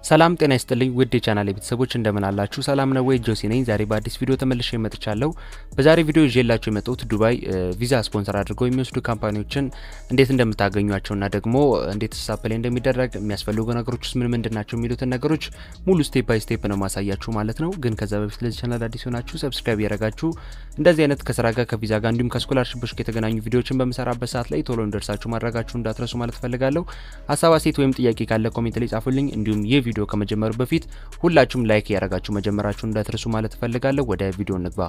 ሰላም ጤና ይስጥልኝ ውድ የቻናል ቤተሰቦች እንደምን አላችሁ? ሰላም ነው ወይ? ጆሲ ነኝ። ዛሬ በአዲስ ቪዲዮ ተመልሼ መጥቻለሁ። በዛሬ ቪዲዮ ይዤላችሁ የመጣሁት ዱባይ ቪዛ ስፖንሰር አድርገው የሚወስዱ ካምፓኒዎችን እንዴት እንደምታገኟቸውና ደግሞ እንዴት ሳፕ ላይ እንደሚደረግ የሚያስፈልጉ ነገሮች ውስጥ ምን ምንድን ናቸው የሚሉትን ነገሮች ሙሉ ስቴፕ ባይ ስቴፕ ነው ማሳያችሁ ማለት ነው። ግን ከዛ በፊት ለዚህ ቻናል አዲስ ሆናችሁ ሰብስክራይብ ያደረጋችሁ እንደዚህ አይነት ከስራ ጋር ከቪዛ ጋር እንዲሁም ከስኮላርሽፖች ጋር የተገናኙ ቪዲዮዎችን በምሰራበት ሰዓት ላይ ቶሎ እንደርሳችሁ ማድረጋችሁ እንዳትረሱ ማለት ፈልጋለሁ። ሀሳብ አስተያየት ወይም ጥያቄ ካለ ኮሜንት ላይ ጻፉልኝ። እንዲሁም ይህ ቪዲዮ ከመጀመሩ በፊት ሁላችሁም ላይክ ያደረጋችሁ መጀመራችሁን እንዳትረሱ ማለት እፈልጋለሁ። ወደ ቪዲዮ እንግባ።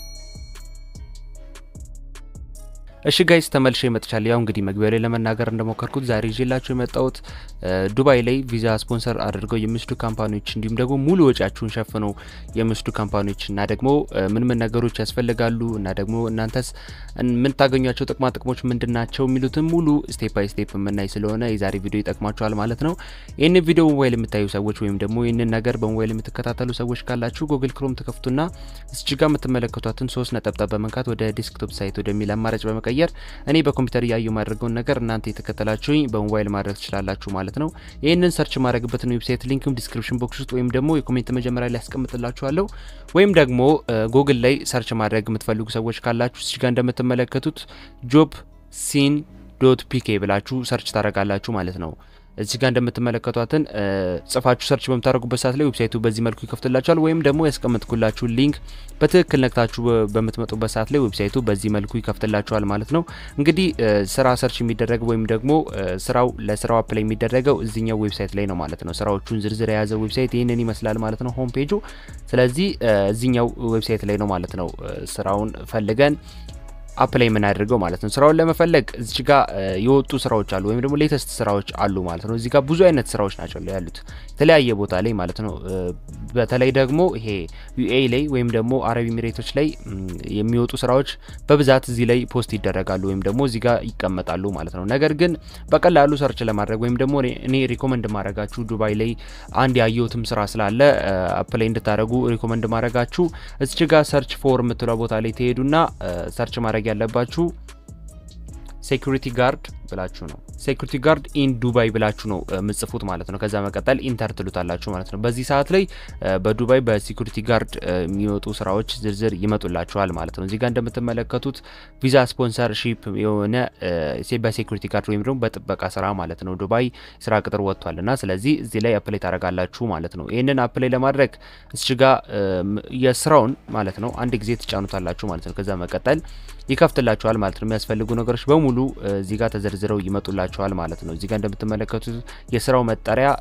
እሺ ጋይስ ተመልሼ መጥቻለሁ። ያው እንግዲህ መግቢያ ላይ ለመናገር እንደሞከርኩት ዛሬ ይዤላችሁ የመጣሁት ዱባይ ላይ ቪዛ ስፖንሰር አድርገው የሚወስዱ ካምፓኒዎች እንዲሁም ደግሞ ሙሉ ወጪያችሁን ሸፍነው የሚወስዱ ካምፓኒዎች እና ደግሞ ምን ምን ነገሮች ያስፈልጋሉ እና ደግሞ እናንተስ የምታገኟቸው ጥቅማ ጥቅሞች ምንድን ናቸው የሚሉትን ሙሉ ስቴፕ ባይ ስቴፕ የምናይ ስለሆነ የዛሬ ቪዲዮ ይጠቅማችኋል ማለት ነው። ይህንን ቪዲዮ በሞባይል የምታዩ ሰዎች ወይም ደግሞ ይህንን ነገር በሞባይል የምትከታተሉ ሰዎች ካላችሁ ጉግል ክሮም ትከፍቱና እዚህ ጋር የምትመለከቷትን ሶስት ነጠብጣብ በመንካት ወደ ዴስክቶፕ ሳይት ወደሚል አማራጭ በመቀየር እኔ በኮምፒውተር እያየሁ ማድረገውን ነገር እናንተ የተከተላችሁኝ በሞባይል ማድረግ ትችላላችሁ ማለት ነው። ይህንን ሰርች ማድረግበትን ዌብሳይት ሊንክም ዲስክሪፕሽን ቦክስ ውስጥ ወይም ደግሞ የኮሜንት መጀመሪያ ላይ ያስቀምጥላችኋለሁ። ወይም ደግሞ ጉግል ላይ ሰርች ማድረግ የምትፈልጉ ሰዎች ካላችሁ እዚህ ጋር እንደምትመለከቱት ጆብ ሲን ዶት ፒኬ ብላችሁ ሰርች ታደርጋላችሁ ማለት ነው። እዚህ ጋር እንደምትመለከቷትን ጽፋችሁ ሰርች በምታደርጉበት ሰዓት ላይ ዌብሳይቱ በዚህ መልኩ ይከፍትላችኋል። ወይም ደግሞ ያስቀመጥኩላችሁ ሊንክ በትክክል ነክታችሁ በምትመጡበት ሰዓት ላይ ዌብሳይቱ በዚህ መልኩ ይከፍትላችኋል ማለት ነው። እንግዲህ ስራ ሰርች የሚደረግ ወይም ደግሞ ስራው ለስራው አፕላይ የሚደረገው እዚኛው ዌብሳይት ላይ ነው ማለት ነው። ስራዎቹን ዝርዝር የያዘ ዌብሳይት ይህንን ይመስላል ማለት ነው ሆም ፔጁ። ስለዚህ እዚኛው ዌብሳይት ላይ ነው ማለት ነው ስራውን ፈልገን አፕላይ የምናደርገው ማለት ነው። ስራውን ለመፈለግ እዚህ ጋር የወጡ ስራዎች አሉ ወይም ደግሞ ሌተስት ስራዎች አሉ ማለት ነው። እዚህ ጋር ብዙ አይነት ስራዎች ናቸው ያሉት የተለያየ ቦታ ላይ ማለት ነው። በተለይ ደግሞ ይሄ ዩኤ ላይ ወይም ደግሞ አረብ ኤሚሬቶች ላይ የሚወጡ ስራዎች በብዛት እዚህ ላይ ፖስት ይደረጋሉ ወይም ደግሞ እዚህ ጋር ይቀመጣሉ ማለት ነው። ነገር ግን በቀላሉ ሰርች ለማድረግ ወይም ደግሞ እኔ ሪኮመንድ ማድረጋችሁ ዱባይ ላይ አንድ ያየሁትም ስራ ስላለ አፕላይ እንድታደረጉ ሪኮመንድ ማድረጋችሁ እዚህ ጋር ሰርች ፎር የምትለው ቦታ ላይ ትሄዱና ሰርች ማድረግ ያለባችሁ ሴኩሪቲ ጋርድ ብላችሁ ነው። ሴኩሪቲ ጋርድ ኢን ዱባይ ብላችሁ ነው የምጽፉት ማለት ነው። ከዛ መቀጠል ኢንተር ትሉታላችሁ ማለት ነው። በዚህ ሰዓት ላይ በዱባይ በሴኩሪቲ ጋርድ የሚወጡ ስራዎች ዝርዝር ይመጡላችኋል ማለት ነው። እዚህ ጋር እንደምትመለከቱት ቪዛ ስፖንሰርሺፕ የሆነ በሴኩሪቲ ጋርድ ወይም ደግሞ በጥበቃ ስራ ማለት ነው ዱባይ ስራ ቅጥር ወጥቷል እና ስለዚህ እዚህ ላይ አፕላይ ታደርጋላችሁ ማለት ነው። ይህንን አፕላይ ለማድረግ እዚህ ጋር የስራውን ማለት ነው አንድ ጊዜ ትጫኑታላችሁ ማለት ነው። ከዛ መቀጠል ይከፍትላችኋል ማለት ነው። የሚያስፈልጉ ነገሮች በሙሉ እዚህ ጋር ተዘርዝረው ይመጡላችኋል ማለት ነው። እዚህ ጋር እንደምትመለከቱት የስራው መጠሪያ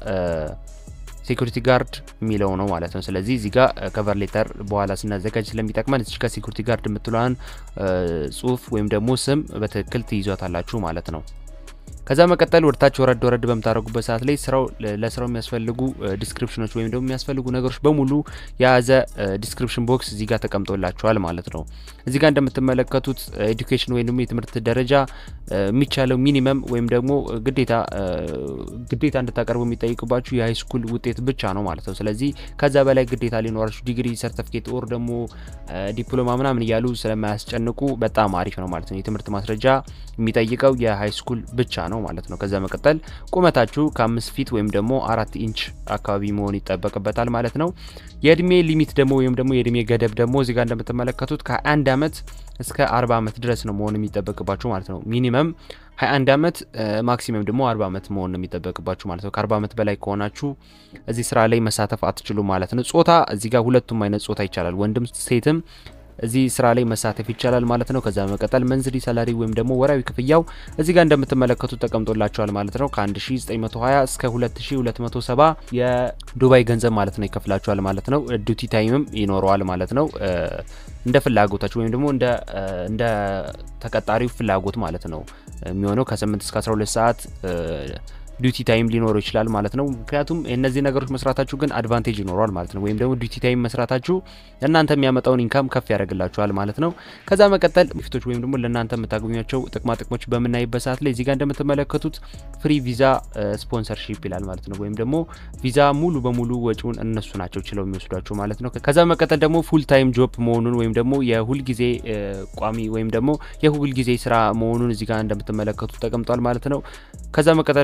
ሴኩሪቲ ጋርድ የሚለው ነው ማለት ነው። ስለዚህ እዚህ ጋር ከቨር ሌተር በኋላ ስናዘጋጅ ስለሚጠቅመን እዚህ ጋር ሴኩሪቲ ጋርድ የምትለዋን ጽሁፍ ወይም ደግሞ ስም በትክክል ትይዟታላችሁ ማለት ነው። ከዛ መቀጠል ወደታች ወረድ ወረድ በምታደርጉበት ሰዓት ላይ ስራው ለስራው የሚያስፈልጉ ዲስክሪፕሽኖች ወይም ደግሞ የሚያስፈልጉ ነገሮች በሙሉ የያዘ ዲስክሪፕሽን ቦክስ እዚህ ጋር ተቀምጦላቸዋል ማለት ነው። እዚህ ጋር እንደምትመለከቱት ኤዱኬሽን ወይም ደግሞ የትምህርት ደረጃ የሚቻለው ሚኒመም ወይም ደግሞ ግዴታ ግዴታ እንድታቀርቡ የሚጠይቅባችሁ የሃይ ስኩል ውጤት ብቻ ነው ማለት ነው። ስለዚህ ከዛ በላይ ግዴታ ሊኖራችሁ ዲግሪ፣ ሰርተፊኬት ኦር ደግሞ ዲፕሎማ ምናምን እያሉ ስለማያስጨንቁ በጣም አሪፍ ነው ማለት ነው። የትምህርት ማስረጃ የሚጠይቀው የሃይ ስኩል ብቻ ነው ማለት ነው። ከዛ መቀጠል ቁመታችሁ ከአምስት ፊት ወይም ደግሞ አራት ኢንች አካባቢ መሆን ይጠበቅበታል ማለት ነው። የእድሜ ሊሚት ደግሞ ወይም ደግሞ የእድሜ ገደብ ደግሞ እዚጋ እንደምትመለከቱት ከ21 ዓመት እስከ 40 ዓመት ድረስ ነው መሆን የሚጠበቅባችሁ ማለት ነው። ሚኒመም 21 ዓመት ማክሲመም ደግሞ 40 ዓመት መሆን ነው የሚጠበቅባችሁ ማለት ነው። ከ40 ዓመት በላይ ከሆናችሁ እዚህ ስራ ላይ መሳተፍ አትችሉ ማለት ነው። ጾታ እዚህ ጋር ሁለቱም አይነት ጾታ ይቻላል፣ ወንድም ሴትም እዚህ ስራ ላይ መሳተፍ ይቻላል ማለት ነው። ከዛ በመቀጠል መንዝሊ ሰላሪ ወይም ደግሞ ወራዊ ክፍያው እዚህ ጋር እንደምትመለከቱት ተቀምጦላቸዋል ማለት ነው። ከ1920 እስከ 2270 የዱባይ ገንዘብ ማለት ነው ይከፍላቸዋል ማለት ነው። ዱቲ ታይምም ይኖረዋል ማለት ነው። እንደ ፍላጎታችሁ ወይም ደግሞ እንደ ተቀጣሪው ፍላጎት ማለት ነው የሚሆነው ከ8 እስከ 12 ሰዓት ዲዩቲ ታይም ሊኖረው ይችላል ማለት ነው። ምክንያቱም እነዚህ ነገሮች መስራታችሁ ግን አድቫንቴጅ ይኖረዋል ማለት ነው። ወይም ደግሞ ዲዩቲ ታይም መስራታችሁ ለእናንተ የሚያመጣውን ኢንካም ከፍ ያደርግላችኋል ማለት ነው። ከዛ መቀጠል ፊቶች ወይም ደግሞ ለእናንተ የምታገኟቸው ጥቅማ ጥቅሞች በምናይበት ሰዓት ላይ እዚጋ እንደምትመለከቱት ፍሪ ቪዛ ስፖንሰርሺፕ ይላል ማለት ነው። ወይም ደግሞ ቪዛ ሙሉ በሙሉ ወጪውን እነሱ ናቸው ችለው የሚወስዷቸው ማለት ነው። ከዛ መቀጠል ደግሞ ፉል ታይም ጆብ መሆኑን ወይም ደግሞ የሁል ጊዜ ቋሚ ወይም ደግሞ የሁል ጊዜ ስራ መሆኑን እዚጋ እንደምትመለከቱት ተቀምጧል ማለት ነው። ከዛ መቀጠል ፍሪ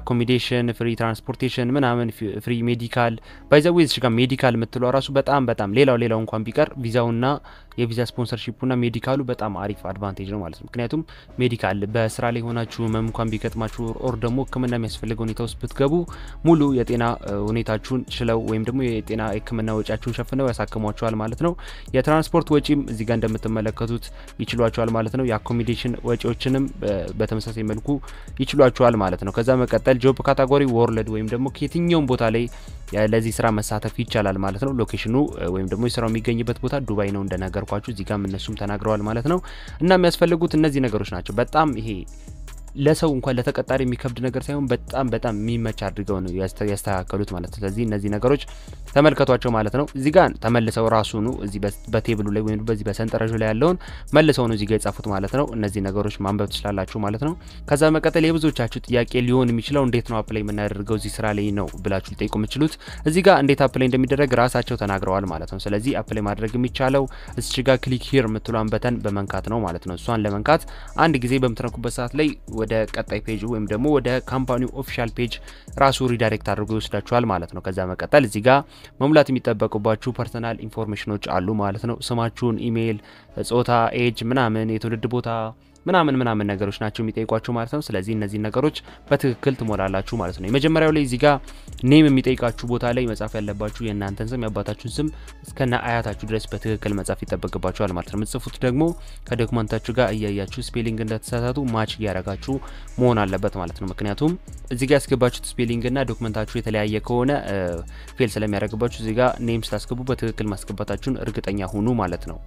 አኮሚዴሽን፣ ፍሪ ትራንስፖርቴሽን ምናምን፣ ፍሪ ሜዲካል ባይዘዌ እዚህ ጋር ሜዲካል የምትለው ራሱ በጣም በጣም ሌላው ሌላው እንኳን ቢቀር ቪዛውና የቪዛ ስፖንሰርሺፑና ሜዲካሉ በጣም አሪፍ አድቫንቴጅ ነው ማለት ነው። ምክንያቱም ሜዲካል በስራ ላይ ሆናችሁ ህመም እንኳን ቢገጥማችሁ ኦር ደግሞ ሕክምና የሚያስፈልገ ሁኔታ ውስጥ ብትገቡ ሙሉ የጤና ሁኔታችሁን ችለው ወይም ደግሞ የጤና ሕክምና ወጪያችሁን ሸፍነው ያሳክሟቸዋል ማለት ነው። የትራንስፖርት ወጪም እዚህ ጋር እንደምትመለከቱት ይችሏቸዋል ማለት ነው። የአኮሚዴሽን ወጪዎችንም በተመሳሳይ መልኩ ይችሏቸዋል ማለት ነው። ከዛ መቀጠል ጆብ ካታጎሪ ወርልድ ወይም ደግሞ ከየትኛውም ቦታ ላይ ለዚህ ስራ መሳተፍ ይቻላል ማለት ነው። ሎኬሽኑ ወይም ደግሞ የስራው የሚገኝበት ቦታ ዱባይ ነው እንደነገርኳችሁ እዚህ ጋም እነሱም ተናግረዋል ማለት ነው። እና የሚያስፈልጉት እነዚህ ነገሮች ናቸው። በጣም ይሄ ለሰው እንኳን ለተቀጣሪ የሚከብድ ነገር ሳይሆን በጣም በጣም የሚመች አድርገው ነው ያስተካከሉት ማለት ነው። ስለዚህ እነዚህ ነገሮች ተመልከቷቸው ማለት ነው። እዚህ ጋር ተመልሰው ራሱኑ እዚህ በቴብሉ ላይ ወይም በዚህ በሰንጠረዡ ላይ ያለውን መልሰው ነው እዚህ ጋር የጻፉት ማለት ነው። እነዚህ ነገሮች ማንበብ ትችላላችሁ ማለት ነው። ከዛ መቀጠል የብዙዎቻችሁ ጥያቄ ሊሆን የሚችለው እንዴት ነው አፕላይ የምናደርገው እዚህ ስራ ላይ ነው ብላችሁ ሊጠይቁ የምችሉት እዚህ ጋር እንዴት አፕላይ እንደሚደረግ ራሳቸው ተናግረዋል ማለት ነው። ስለዚህ አፕላይ ማድረግ የሚቻለው እዚች ጋር ክሊክ ሂር የምትሏን በተን በመንካት ነው ማለት ነው። እሷን ለመንካት አንድ ጊዜ በምትነኩበት ሰዓት ላይ ወደ ቀጣይ ፔጅ ወይም ደግሞ ወደ ካምፓኒው ኦፊሻል ፔጅ ራሱ ሪዳይሬክት አድርጎ ይወስዳችኋል ማለት ነው። ከዛ መቀጠል እዚህ ጋር መሙላት የሚጠበቁባችሁ ፐርሰናል ኢንፎርሜሽኖች አሉ ማለት ነው። ስማችሁን፣ ኢሜይል፣ ጾታ፣ ኤጅ ምናምን የትውልድ ቦታ ምናምን ምናምን ነገሮች ናቸው የሚጠይቋችሁ ማለት ነው። ስለዚህ እነዚህ ነገሮች በትክክል ትሞላላችሁ ማለት ነው። የመጀመሪያው ላይ እዚህ ጋር ኔም የሚጠይቃችሁ ቦታ ላይ መጻፍ ያለባችሁ የእናንተን ስም የአባታችሁን ስም እስከነ አያታችሁ ድረስ በትክክል መጻፍ ይጠበቅባችኋል ማለት ነው። የምትጽፉት ደግሞ ከዶክመንታችሁ ጋር እያያችሁ ስፔሊንግ እንደተሳሳቱ ማች እያረጋችሁ መሆን አለበት ማለት ነው። ምክንያቱም እዚህ ጋር ያስገባችሁት ስፔሊንግ እና ዶክመንታችሁ የተለያየ ከሆነ ፌል ስለሚያደርግባችሁ እዚህ ጋር ኔም ስታስገቡ በትክክል ማስገባታችሁን እርግጠኛ ሁኑ ማለት ነው።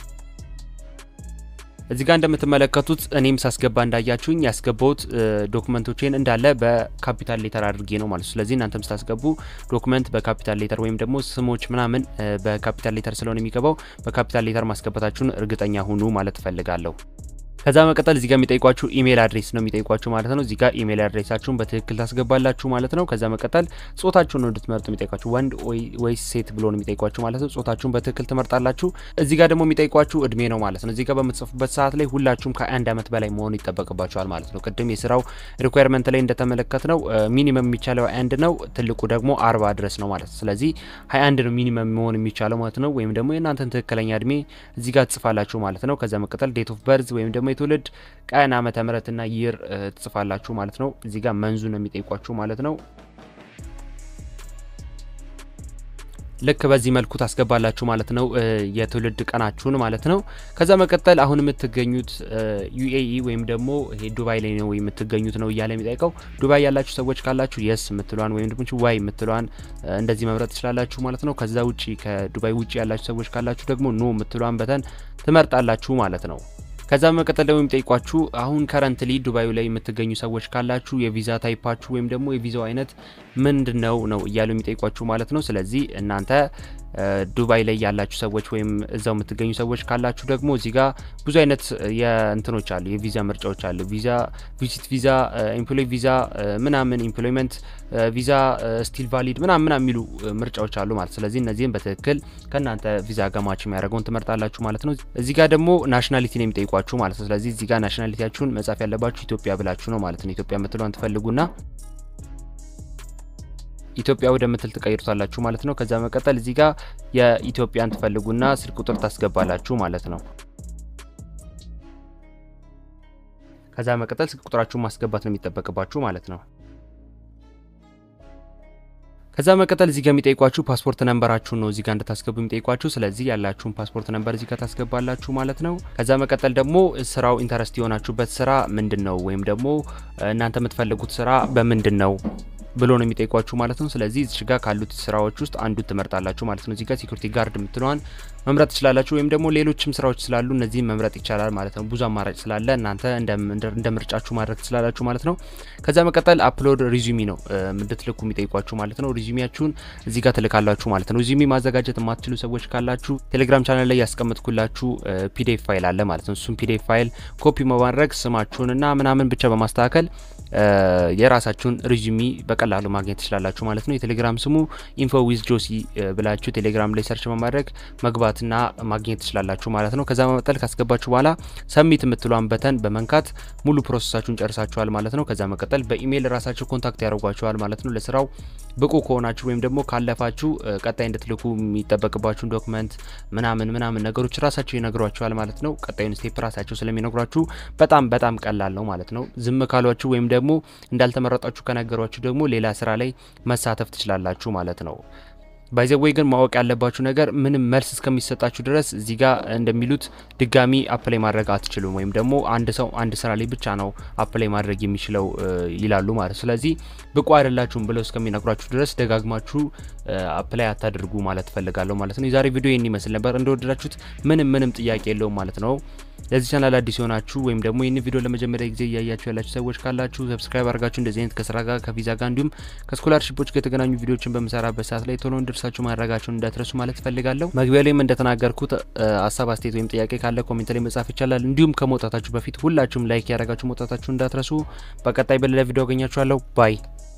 እዚህ ጋር እንደምትመለከቱት እኔም ሳስገባ እንዳያችሁኝ ያስገባውት ዶክመንቶችን እንዳለ በካፒታል ሌተር አድርጌ ነው ማለት ነው። ስለዚህ እናንተም ስታስገቡ ዶክመንት በካፒታል ሌተር ወይም ደግሞ ስሞች ምናምን በካፒታል ሌተር ስለሆነ የሚገባው በካፒታል ሌተር ማስገባታችሁን እርግጠኛ ሁኑ ማለት እፈልጋለሁ። ከዛ መቀጠል እዚህ ጋር የሚጠይቋችሁ ኢሜል አድሬስ ነው የሚጠይቋችሁ ማለት ነው። እዚህ ጋር ኢሜል አድሬሳችሁን በትክክል ታስገባላችሁ ማለት ነው። ከዛ መቀጠል ጾታችሁን ነው እንድትመርጡ የሚጠይቋችሁ ወንድ ወይስ ሴት ብሎ ነው የሚጠይቋችሁ ማለት ነው። ጾታችሁን በትክክል ትመርጣላችሁ። እዚህ ጋር ደግሞ የሚጠይቋችሁ እድሜ ነው ማለት ነው። እዚህ ጋር በምትጽፉበት ሰዓት ላይ ሁላችሁም ከአንድ ዓመት በላይ መሆኑ ይጠበቅባችኋል ማለት ነው። ቅድም የስራው ሪኳየርመንት ላይ እንደተመለከት ነው ሚኒመም የሚቻለው አንድ ነው፣ ትልቁ ደግሞ አርባ ድረስ ነው ማለት ነው። ስለዚህ ሀያ አንድ ነው ሚኒመም መሆን የሚቻለው ማለት ነው። ወይም ደግሞ የእናንተን ትክክለኛ እድሜ እዚህ ጋር ትጽፋላችሁ ማለት ነው። ከዛ መቀጠል ዴት ኦፍ በርዝ ወይም ደግሞ የትውልድ ቀን ዓመተ ምሕረትና ይር ትጽፋላችሁ ማለት ነው። እዚህ ጋር መንዙ ነው የሚጠይቋችሁ ማለት ነው። ልክ በዚህ መልኩ ታስገባላችሁ ማለት ነው፣ የትውልድ ቀናችሁን ማለት ነው። ከዛ መቀጠል አሁን የምትገኙት ዩኤኢ ወይም ደግሞ ይሄ ዱባይ ላይ ነው የምትገኙት ነው እያለ የሚጠይቀው። ዱባይ ያላችሁ ሰዎች ካላችሁ የስ የምትሏን ወይም ደግሞ ዋይ የምትሏን እንደዚህ መምረጥ ትችላላችሁ ማለት ነው። ከዛ ውጪ ከዱባይ ውጪ ያላችሁ ሰዎች ካላችሁ ደግሞ ኖ የምትሏን በተን ትመርጣላችሁ ማለት ነው። ከዛ በመቀጠል ደግሞ የሚጠይቋችሁ አሁን ከረንትሊ ዱባዩ ላይ የምትገኙ ሰዎች ካላችሁ የቪዛ ታይፓችሁ ወይም ደግሞ የቪዛው አይነት ምንድን ነው ነው እያሉ የሚጠይቋችሁ ማለት ነው። ስለዚህ እናንተ ዱባይ ላይ ያላችሁ ሰዎች ወይም እዛው የምትገኙ ሰዎች ካላችሁ ደግሞ እዚህ ጋር ብዙ አይነት የእንትኖች አሉ፣ የቪዛ ምርጫዎች አሉ። ቪዛ ቪዚት ቪዛ፣ ኤምፕሎይ ቪዛ ምናምን፣ ኤምፕሎይመንት ቪዛ፣ ስቲል ቫሊድ ምናምን ምናምን የሚሉ ምርጫዎች አሉ ማለት ስለዚህ እነዚህም በትክክል ከእናንተ ቪዛ ገማች የሚያደርገውን ትመርጣላችሁ ማለት ነው። እዚህ ጋር ደግሞ ናሽናሊቲ ነው የሚጠይቋችሁ ማለት ነው። ስለዚህ እዚህ ጋር ናሽናሊቲያችሁን መጻፍ ያለባችሁ ኢትዮጵያ ብላችሁ ነው ማለት ነው። ኢትዮጵያ የምትለውን ትፈልጉና ኢትዮጵያ ወደምትል ትቀይሩታላችሁ ማለት ነው። ከዛ መቀጠል እዚህ ጋር የኢትዮጵያን ትፈልጉና ስልክ ቁጥር ታስገባላችሁ ማለት ነው። ከዛ መቀጠል ስልክ ቁጥራችሁን ማስገባት ነው የሚጠበቅባችሁ ማለት ነው። ከዛ መቀጠል እዚህ ጋር የሚጠይቋችሁ ፓስፖርት ነንበራችሁን ነው እዚህ ጋር እንድታስገቡ የሚጠይቋችሁ። ስለዚህ ያላችሁን ፓስፖርት ነንበር እዚህ ጋር ታስገባላችሁ ማለት ነው። ከዛ መቀጠል ደግሞ ስራው ኢንተረስት የሆናችሁበት ስራ ምንድን ነው ወይም ደግሞ እናንተ የምትፈልጉት ስራ በምንድን ነው ብሎ ነው የሚጠይቋችሁ ማለት ነው። ስለዚህ እዚህ ጋር ካሉት ስራዎች ውስጥ አንዱን ትመርጣላችሁ ማለት ነው። እዚህ ጋር ሴኩሪቲ ጋርድ የምትለዋን መምረጥ ትችላላችሁ፣ ወይም ደግሞ ሌሎችም ስራዎች ስላሉ እነዚህም መምረጥ ይቻላል ማለት ነው። ብዙ አማራጭ ስላለ እናንተ እንደ ምርጫችሁ ማድረግ ትችላላችሁ ማለት ነው። ከዛ መቀጠል አፕሎድ ሪዚሚ ነው እንድትልኩ የሚጠይቋችሁ ማለት ነው። ሪዚሚያችሁን እዚህ ጋር ትልካላችሁ ማለት ነው። ሪዚሚ ማዘጋጀት የማትችሉ ሰዎች ካላችሁ ቴሌግራም ቻናል ላይ ያስቀምጥኩላችሁ ፒዲኤፍ ፋይል አለ ማለት ነው። እሱም ፒዲኤፍ ፋይል ኮፒ በማድረግ ስማችሁንና ምናምን ብቻ በማስተካከል የራሳችሁን ሪዥሚ በቀላሉ ማግኘት ትችላላችሁ ማለት ነው። የቴሌግራም ስሙ ኢንፎ ዊዝ ጆሲ ብላችሁ ቴሌግራም ላይ ሰርች በማድረግ መግባትና ማግኘት ትችላላችሁ ማለት ነው። ከዛ መቀጠል ካስገባችሁ በኋላ ሰሚት የምትሏን በተን በመንካት ሙሉ ፕሮሰሳችሁን ጨርሳችኋል ማለት ነው። ከዛ መቀጠል በኢሜይል ራሳችሁ ኮንታክት ያደርጓችኋል ማለት ነው። ለስራው ብቁ ከሆናችሁ ወይም ደግሞ ካለፋችሁ ቀጣይ እንድትልኩ የሚጠበቅባችሁን ዶክመንት ምናምን ምናምን ነገሮች ራሳቸው ይነግሯችኋል ማለት ነው። ቀጣዩን ስቴፕ ራሳቸው ስለሚነግሯችሁ በጣም በጣም ቀላል ነው ማለት ነው። ዝም ካሏችሁ ወይም ደግሞ እንዳልተመረጣችሁ ከነገሯችሁ ደግሞ ሌላ ስራ ላይ መሳተፍ ትችላላችሁ ማለት ነው። ባይዘወይ ግን ማወቅ ያለባችሁ ነገር ምንም መልስ እስከሚሰጣችሁ ድረስ እዚህ ጋር እንደሚሉት ድጋሚ አፕላይ ማድረግ አትችሉም፣ ወይም ደግሞ አንድ ሰው አንድ ስራ ላይ ብቻ ነው አፕላይ ማድረግ የሚችለው ይላሉ ማለት። ስለዚህ ብቁ አይደላችሁም ብለው እስከሚነግሯችሁ ድረስ ደጋግማችሁ አፕላይ አታድርጉ ማለት ፈልጋለሁ ማለት ነው። የዛሬ ቪዲዮ ይህን ይመስል ነበር። እንደወደዳችሁት ምንም ምንም ጥያቄ የለውም ማለት ነው። ለዚህ ቻናል አዲስ የሆናችሁ ወይም ደግሞ ይህን ቪዲዮ ለመጀመሪያ ጊዜ እያያችሁ ያላችሁ ሰዎች ካላችሁ ሰብስክራይብ አድርጋችሁ እንደዚህ አይነት ከስራ ጋር ከቪዛ ጋር እንዲሁም ከስኮላርሽፖች ጋር የተገናኙ ቪዲዮችን በምሰራበት ሰዓት ላይ ቶሎ እንድርሳችሁ ማድረጋችሁን እንዳትረሱ ማለት ፈልጋለሁ። መግቢያ ላይም እንደተናገርኩት ሀሳብ አስተያየት ወይም ጥያቄ ካለ ኮሜንት ላይ መጻፍ ይቻላል። እንዲሁም ከመውጣታችሁ በፊት ሁላችሁም ላይክ ያደረጋችሁ መውጣታችሁ እንዳትረሱ። በቀጣይ በሌላ ቪዲዮ አገኛችኋለሁ። ባይ